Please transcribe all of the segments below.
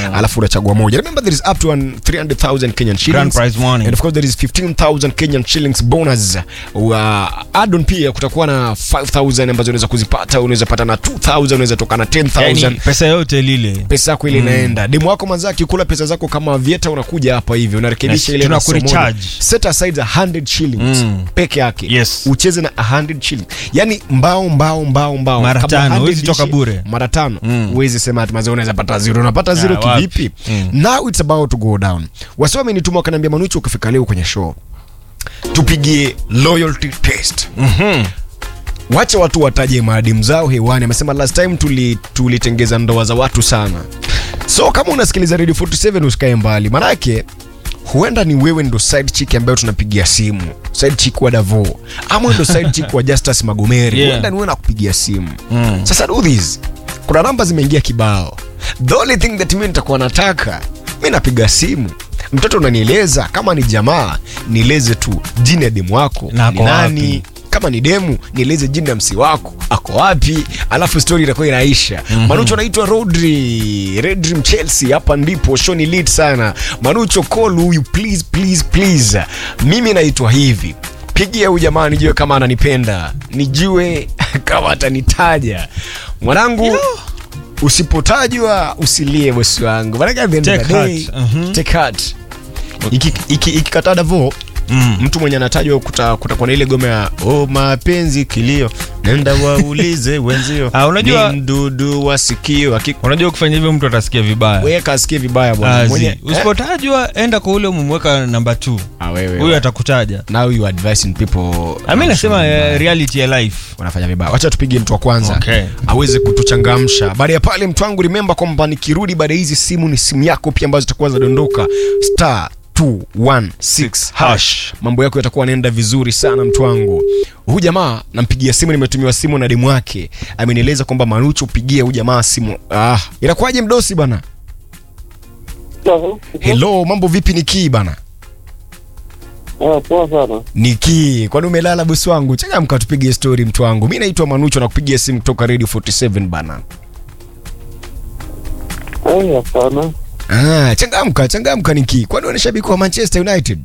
alafu unachagua moja remember there is up to an 300000 kenyan shillings Grand prize money. and of course there is 15000 kenyan shillings bonus uh, add-on pia kutakuwa na 5000 ambazo unaweza kuzipata unaweza pata na 2000 unaweza toka na 10000 yani pesa yote lile pesa yako ile inaenda demu wako manza akikula pesa zako kama vieta unakuja hapa hivi unarekebisha Yes, ile na somo tunakurecharge. moja. set aside 100 shillings Mm. peke yake Yes. ucheze na 100 shillings yani mbao mbao mbao mbao Mara Kabla tano, 100 huwezi toka ishi- bure. mara tano Mm. huwezi sema ati mazee unaweza pata zero unapata zero Ah, wapi? kivipi Mm. now it's about to go down wasi wamenituma wakaniambia manuchu ukifika leo kwenye show tupigie loyalty test Mhm. wacha watu wataje maadimu zao hewani amesema last time tuli- tulitengeza ndoa za watu sana so kama unasikiliza radio 47 usikae mbali manake huenda ni wewe ndo side chick ambayo tunapigia simu side chick wa davo ama ndo side chick wa justus magomeri Yeah. huenda ni wewe nakupigia simu Mm. sasa do this kuna namba zimeingia kibao the only thing that mi nitakuwa nataka mi napiga simu mtoto unanieleza kama ni jamaa nieleze tu jina ya demu wako Na ni ako nani wapi? kama ni demu nieleze jina ya msi wako ako wapi alafu story itakuwa inaisha mm-hmm. manucho anaitwa rodri redrim chelsea hapa ndipo show ni lit sana manucho call huyu please please please mimi naitwa hivi pigia huyu jamaa nijue kama ananipenda nijue kama atanitaja mwanangu usipotajwa usilie bosi wangu Maanake at the end of Take the day, heart, mhm. take heart. Iki- iki- ikikataa davo Mm. mtu mwenye anatajwa kuta- kutakuwa na ile gome ya oh, mapenzi kilio nenda waulize wenzio Ah, unajua- ni mdudu wa sikio Aki- unajua ukifanya hivyo mtu atasikia vibaya weka asikie vibaya bwana Azi. Mwenye- eh? usipotajwa enda kwa ule umemweka namba t Ah, wewe, huyu atakutaja now you advising people ami nasema Vibaya. eh, reality ya life wanafanya vibaya wacha tupige mtu wa kwanza Okay. aweze kutuchangamsha baada ya pale mtu wangu remember kwamba nikirudi baada ya hizi simu ni simu yako pia ambazo zitakuwa zinadondoka star 216 hash mambo yako yatakuwa yanaenda vizuri sana mtu wangu huyu jamaa nampigia simu nimetumiwa simu na demu wake amenieleza kwamba manucho upigie huyu jamaa simu ah inakuwaje mdosi bana hello mambo vipi nikii bana Ah, poa sana. Niki, kwani umelala bosi wangu? Changamka tupige story mtu wangu. Mimi naitwa Manucho na kupigia simu kutoka Radio 47 bana. Ai, hapana. Ah, changamka, changamka Niki. Kwani wewe ni shabiki wa Manchester United?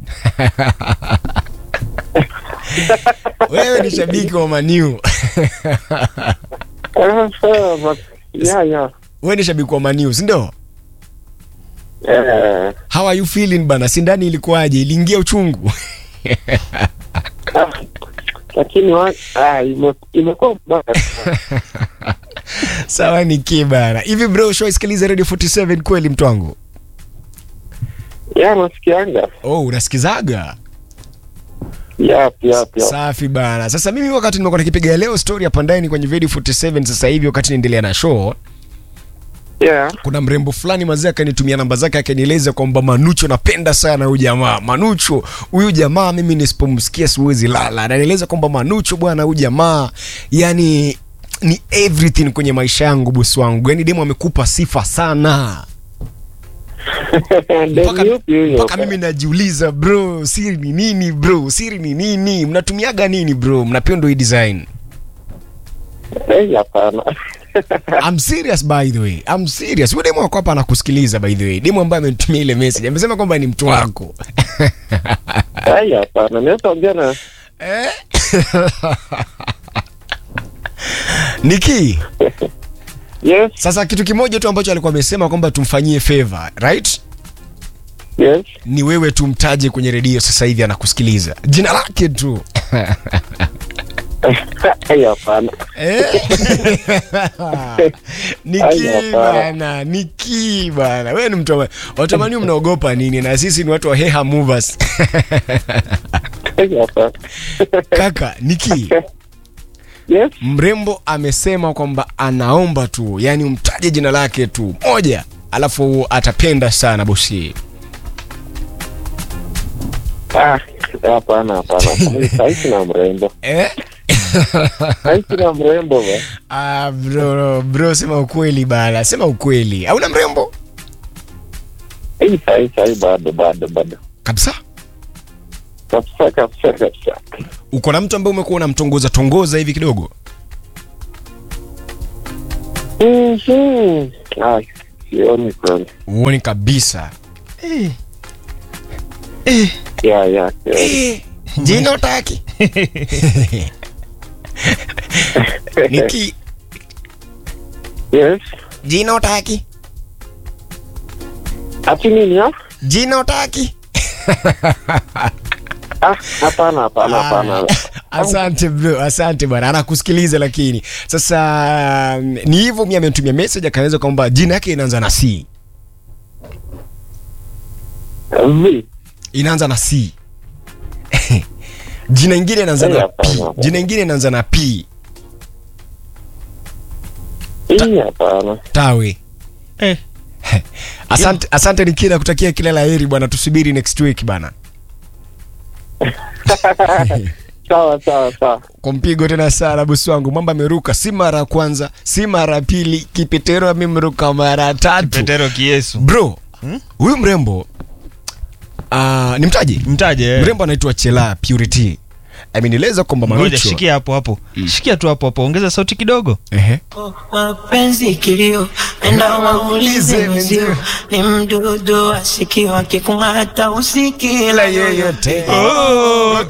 wewe ni shabiki wa Man U. Ah, sawa, but yeah, yeah. wewe ni shabiki wa Man U, si ndio? Eh, How are you feeling bana? Sindani ilikuwaje? Iliingia uchungu? ah, lakini wa- ah, ime- imekuwa mbaya sana. Sawa Niki bana. Hivi bro, shwaisikiliza Radio 47 kweli mtu wangu? Yeah, nasikianga. Oh, unasikizaga? Yap, yap, yap. Safi bana. Sasa mimi wakati nimekuwa nikipiga leo story hapa ndani kwenye Radio 47 sasa hivi wakati naendelea na show, Yeah. kuna mrembo fulani mazee akanitumia namba zake akanieleza kwamba Manucho napenda sana huyu jamaa. Manucho huyu jamaa mimi nisipomsikia siwezi lala. Ananieleza kwamba Manucho bwana huyu jamaa yani ni everything kwenye maisha yangu bosi wangu. Yaani demu amekupa sifa sana. Mpaka, Demu yupi huyo? mpaka mimi najiuliza bro, siri ni nini bro? Siri ni nini? Mnatumiaga nini bro? Mnapenda hii design? Eh, hapana. I'm serious by the way. I'm serious. Huyo demu wako hapa anakusikiliza by the way. Demu ambaye amenitumia ile message. Amesema kwamba ni mtu wako. Ai, hapana. Naweza ongea na Eh? Niki, Yes, sasa kitu kimoja tu ambacho alikuwa amesema kwamba tumfanyie favor, right? yes. Ni wewe tumtaje kwenye redio sasa hivi anakusikiliza. Jina lake tu. Ai, hapana. Eh? Niki Ai, hapana. bana, Niki bana. Wewe ni mtu wa watamani mnaogopa nini na sisi ni watu wa Heha Movers. Ai, hapana. Kaka, Niki, Yes. mrembo amesema kwamba anaomba tu, yani umtaje jina lake tu moja, alafu atapenda sana bosi. Ah, hapana, hapana. Saizi na mrembo. Eh? Saizi na mrembo ba. Ah, bro, bro, sema ukweli bana, sema ukweli. Hauna mrembo Hii saizi saizi bado bado bado. kabisa? Kabisa kabisa kabisa. Uko na mtu ambaye umekuwa unamtongoza tongoza hivi kidogo? Mhm. Ah, sioni kweli. uoni kabisa Eh. Eh. Ya, ya, sioni. jina utaki niki Yes. jina utaki Ati nini ya? jina utaki Ah, hapana, hapana, hapana. asante bro asante bwana anakusikiliza lakini sasa mm, ni hivyo mi amenitumia message akaeleza kwamba jina yake inaanza na c Vi. inaanza na c jina ingine inaanza Eh, na hapana, p hapana. jina ingine inaanza na p Hii hapana. tawe Eh. asante asante nikila kutakia kila la heri bwana tusubiri next week bana Sawa, sawa, sawa. kwa mpigo tena sana bosi wangu mambo ameruka si mara ya kwanza si mara ya pili kipetero amemruka mara tatu petero kiesu bro huyu mrembo uh, ni mtaji mtaje eh. mrembo anaitwa chela purity amenieleza kwamba ngoja manucho shikia hapo hapo shikia tu hapo hapo ongeza sauti kidogo Ehe. mapenzi kilio, enda waulize wenzio, ni mdudu asikiwa kikung'ata usikila yeyote oh,